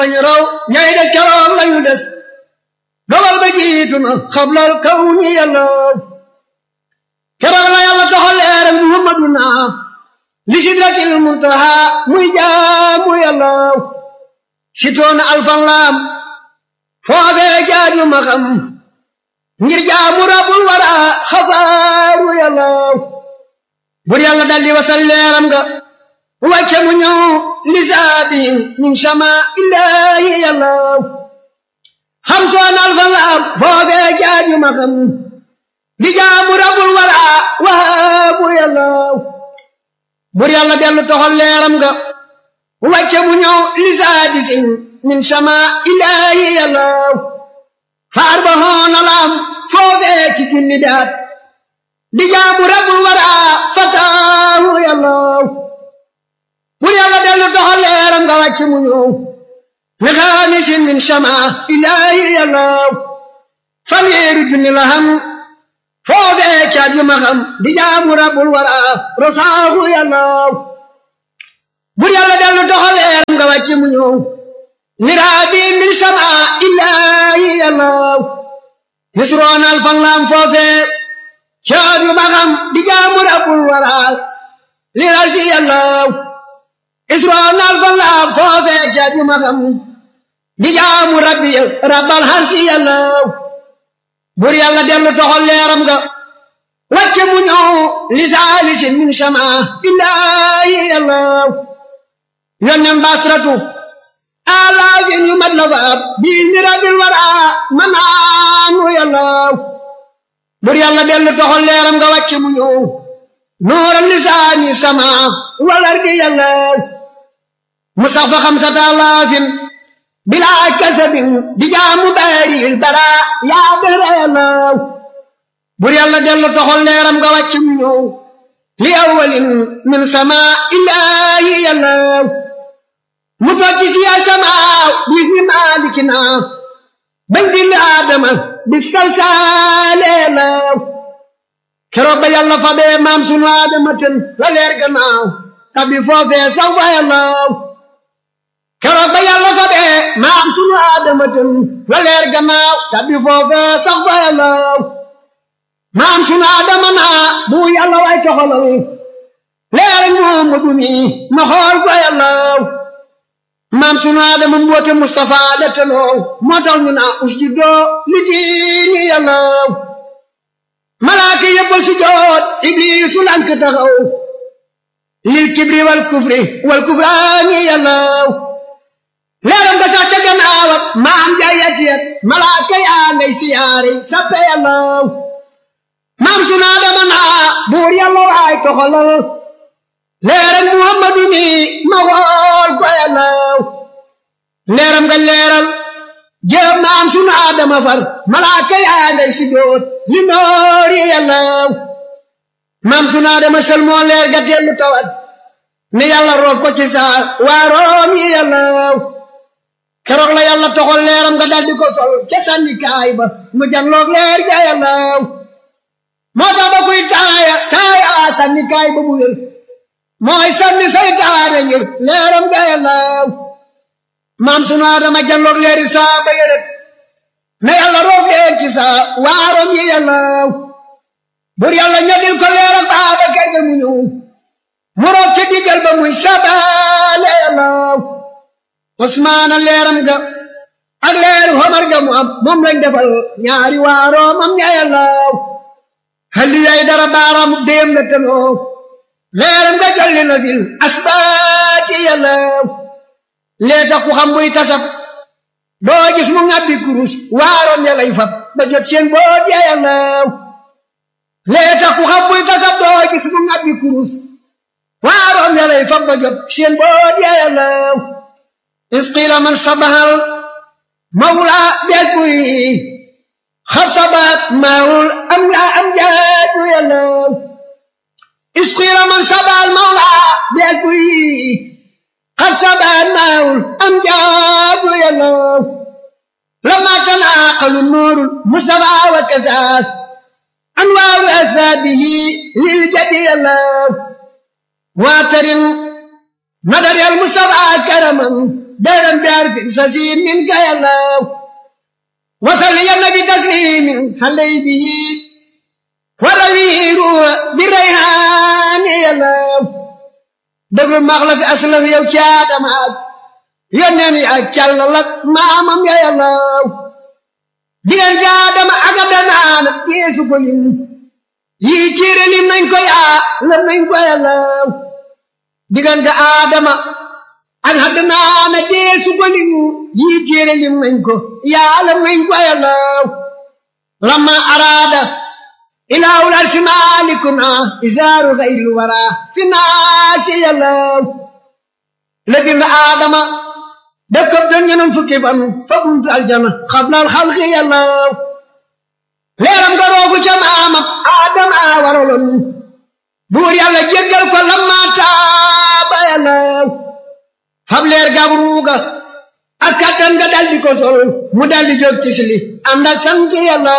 ñu raw ñay des keroog lañu des dogal ba jiitu na xablal kaw ñi yàlla keroog la yàlla toxal leeral muhammaduna li sidratil muntaha muy jaamu yàlla sitoona alfan laam foofee jaaju ma xam ngir jaamu rabul wara xafaaru yàlla bur yàlla daldi wasal leeram nga wàcce mu ñëw lisaabi min sama illaahi yàlla xam soon alfan laam foofee jaaju ma xam di jaamu rabul wara waabu yàlla bur yàlla dellu toxal leeram nga wàcce mu ñëw lisaadisin min sama ilaahi yàlla faar ba hoona laam foofee ci junni daat di jaamu rabul wara fataahu yàlla bur yàlla dellu toxal leeram nga wàcce mu ñëw li xaamisin min sama ilaahi yàlla fanweeri junni la xam foofee ca juma xam di jaamu rabul wara rosaahu yàlla bur yàlla dellu doxal leeram nga wàcce mu ñëw niraabi min sama illaahi yàlla yusroonal fan laam foofee ca juma xam di jaamu rabul wara lirasi yàlla isroonal fan laam foofee ca juma xam di jaamu rabbi rabbal harsi yàlla bur yàlla dellu toxal leeram nga wàcce mu ñëw li saalisin min sama illaahi yàlla yonnen basratu alaafin yu mat la faab bii mi rabbil wara manaanu yàlla bur yàlla dellu toxal leeram nga wàcce mu ñëw nooral lisaani sama walar di yàlla mu sax fa xamsata alaafin bilaa kasabin di jaamu baaril bara yaa dara yàlla bur yàlla dellu toxal leeram nga wàcc mu ñëw li awalin min sama illaahi yàlla mu tokki si ya sama bis ni maalikina bañ bind aadama bis salsaale yàlla keroog ba yàlla fa bee maam sunu aadama ten la leer gannaaw tabi foofee saw fa yàlla keroog ba yàlla fa bee maam sunu aadama ten la leer gannaaw tabi foofe sax fa yàlla maam sunu aadama naa bu yàlla way toxalal leer Muhammadu mi ma xool fa yàlla maam sunu aadama mboote Mustafa la teloo moo tax ñu naa usjudoo li diini yàlla malaaka yëpp sujoot ibliisu lank taxaw lil kibri wal kufri wal kufraani yàlla leeram nga sax ca gannaaw ak maam jaay yat yat malaaka yaa ngay siyaare sappe yàlla maam sunu Aadama naa buur yàlla waay toxalal leeram Muhammadu mi ma xool ko yàlla leeram nga leeral jëm maam sunu Aadama far malaaka yaa ngay sijoot li noori yàlla maam sunu Aadama sel moo leer ga dellu tawat ne yàlla roof ko ci saa waaroom yi yàlla keroog la yàlla toxal leeram nga daldi ko sol ca sànni kaay ba mu janloog leer ga yàlla moo tax ba kuy taaya taaya sànni kaay ba mu wér mooy sànni saytaane ngir leeram ga yàlla maam sunu Aadama janloog leeri saa ba yërët ne yàlla roof leen ci saa waaroom yi yàlla bur yàlla ñodil ko leeram baaba kay ga mu ñëw mu roog ci diggal ba muy sabaale yàlla Usmaana leeram ga ak leeru Omar ga mu am moom lañ defal ñaari waaroo mam ña yàlla halli yay dara baaraamu déem la teloo leeram ga jolli na fil asbaati yàlla lee tax ku xam buy tasab doo gis mu ngàbbi kurus waaroom ya lay fab ba jot seen boot ya yàlla lee tax ku xam buy tasab doo gis mu ngàbbi kurus waaroom ya lay fab ba jot seen boot ya yàlla isqiila man sabahal mawla bees buy xab sabat maawul am la am jaaju yàlla isqiila man sabahal mawla bees buy xab sabat maawul am jaaju yàlla lama tanaaqalu nuurul mustafa wa kasaas anwaaru asaabihi lil jadi yàlla واعترم مدد المصطفى كرما دائما بعرف سسيم منك يا الله وصل يا النبي تسليم حلي به والأمير بالريحان يا الله dëgg maax la fi aslaf yow caadama ak yónneen yi ak càllal ak maamam ya yàllaw digal jaadama ak a danaana yeesu ko lim yii téere lim nañ ko yaa lam nañ ko yàllaw diggante aadama ak a danaana yeesu ko lim yii téere lim nañ ko yaa lam nañ ko yàllaw lamma araada إله العرش مالكنا إزار غير الورى في الناس يلو لكن آدم دكب دنيا فكيفا فقلت الجنة قبل الخلق يلو ليرم قروك جمعام آدم آورلن بور يالا جيجل كل ما تاب يلو xam leer gaab ruuga ak kattan nga daldi ko sol mu daldi jóg ci sili ànd ak sant yàlla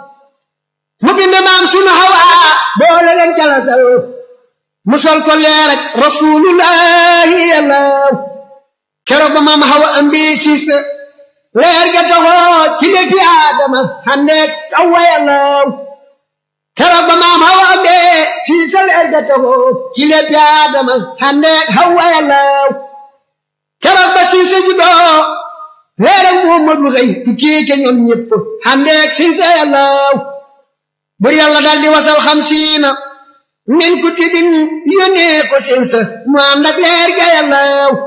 mu bind maam sunu hawaa boole leen jalasal mu sol ko leer ak rasulullahi yàlla keroog ba maam hawa ambi siis leer ga taxoo ci lépp aadama xandeeg sawa yàlla keroog ba maam hawa ambi siis leer ga taxoo ci lépp aadama xandeeg hawa yàlla keroog ba siis juddoo leer ak muhammadu xëy tukkee ca ñoom ñëpp xandeeg siis yàlla bur yàlla daal di wasal xamsiina min kutubin yónnee ko seen sa mu ànd ak leer ga yàlla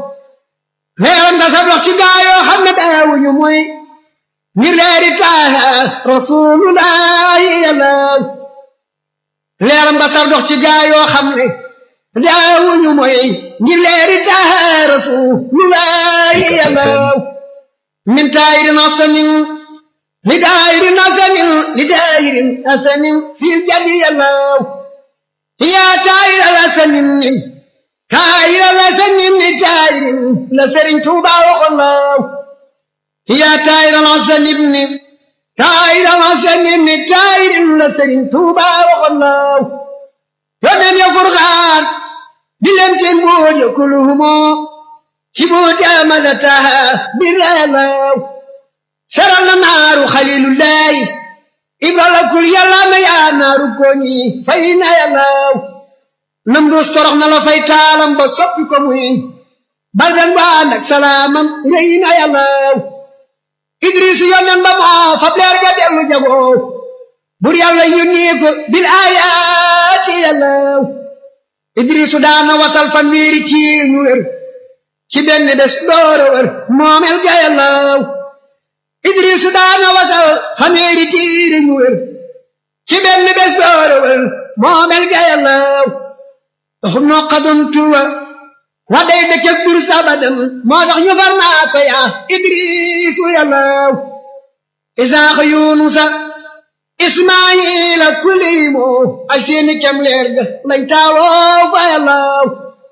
leeram nga sa dox ci gaayoo xam ne daawuñu muy ngir leeri taaha rasulullahi yàlla leeram nga sa dox ci gaayoo xam ne daawuñu muy ngir leeri taaha rasulullahi yàlla min taayirin asanin لدائر حسن لدائر حسن في الجد يلو يا تائر الحسن تائر الحسن لتائر لسر توبا وخلاو يا تائر الحسن ابن تائر الحسن لتائر لسر توبا وخلاو ومن يفرغان بلمس بوج كلهم شبوت أمدتها بالرلاو seral na naaru xalilullahi ibra la kul yàlla na yaa naaru koñi fay na yàllaaw nam dus torox na la fay taalam ba soppi ko muy baldan ba ànd ak salaamam rëy na yàllaaw idrisu yonnen ba moo fab leer ga dellu jagoo bur yàlla yónnee ko bil ayaati yàllaaw idrisu daana wasal fan wiiri ci ñu wér ci benn bés doora wér moomel ga yàllaaw idrisu daana wasal xameeri tiiri ñu wér ci benn bés doora wér moomel ga yàllaaw taxum noo xadun tuwa wa day dëkkëg bur sabadam moo tax ñu far naa ko yaa idrisu yàllaaw isaaxa yunusa ismaayila kuliimo ay seeni kem leer ga lañ taaloo fa yàllaaw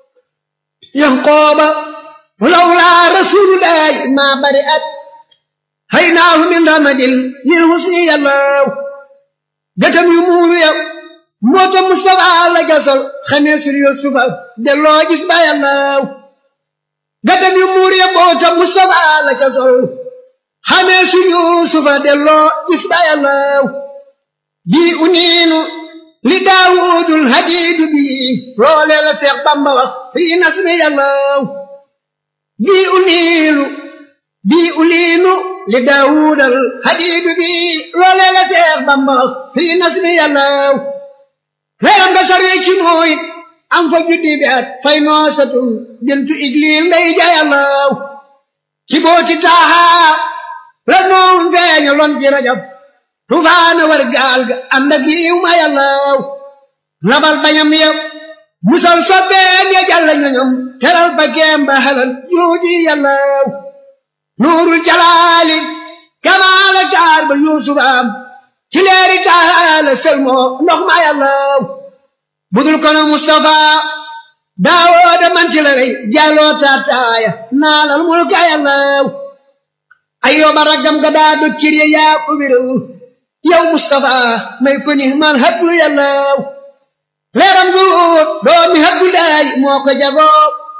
yanqooba lawlaa rasulullahi maa bari at haynaahu min ramadil lil husni yàllaaw gëtam yu muuru yow moota Mustafa la gasal xamee sur Yusufa delloo gis ba yàllaaw gëtam yu muuru yow moota Mustafa la gasal xamee sur Yusufa delloo gis ba yàllaaw bii uniinu li daawudul hadiidu bii loolee la Seex Bamba wax fii nasmi yàllaaw bii uniinu bii uliinu li daawudal hadiidu bii loolee la Seex Bamba wax fii nasmi yàllaaw leeram nga sarwee ci nooy am fa juddi bi at fay noosatun bintu igliil ndey ja yàllaaw ci booti taahaa la noon feeñaloon ci rajab tufaana war gaal ga ànd ak yiw ma yàllaaw nabal bañam yëpp musal sobbeem ya jàlla ñoñom teral ba geem ba halal juuji yàllaaw nuurul jalaali kamaala taar ba yuusuf am ci leeri taala selmoo ndox ma yàllaaw budul kono mustafa daawooda manti la rey jàlloo taataaya naalal mulka yàllaaw ayyooba raggam ga daa dog cir ya yaa ko wéral yow Mustafa may ko ni man habdu yàllaaw leeram gu doomi habdu laay moo ko jagoo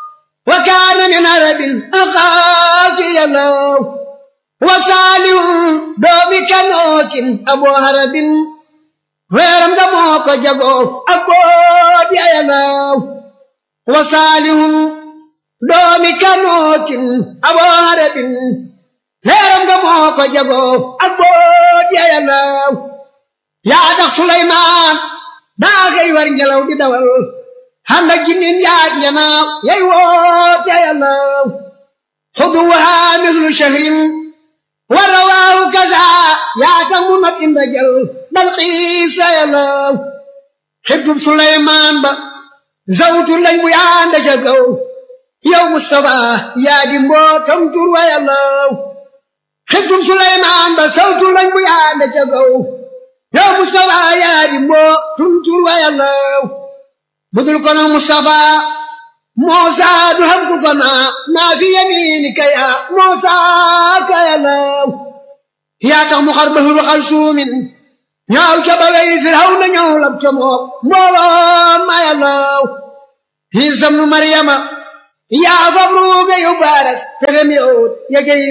وكان من عرب أخاف يلو وصالح دومي كنوك أبو هرب ويرم دموك جغو أبو دي يلو وصالح دومي كنوك أبو هرب ويرم دموك جغو أبو دي يلو yaa tax Suleymaan daa xëy war ngelaw di dawal xam na jinnin yaag njanaaw yay woote yàllaw xuduwaha mislu shahrin wa rawaahu kaza yaa tax mu not inda jël bal xiisa yàllaw xibtub Suleymaan ba zawtu lañ bu yaanda ca gaw yow Mustafa yaa di mbootam tur wa yàllaw xibtub Suleymaan ba zawtu lañ bu yaanda ca gaw yow Moustapha yaa di mboo tuntur wa yàllaw budul kono Moustapha Moosa du xam ku kona maa fi yaminika ya Moosa ka yàllaw yaa tax mu xar bahru xal suumin ñaaw ca ba wey Firaw na ñëw lab ca mook mbooloo ma yàllaw Iisa ibnu Maryama yaa fab ruuga yu baaras pexem yow yegey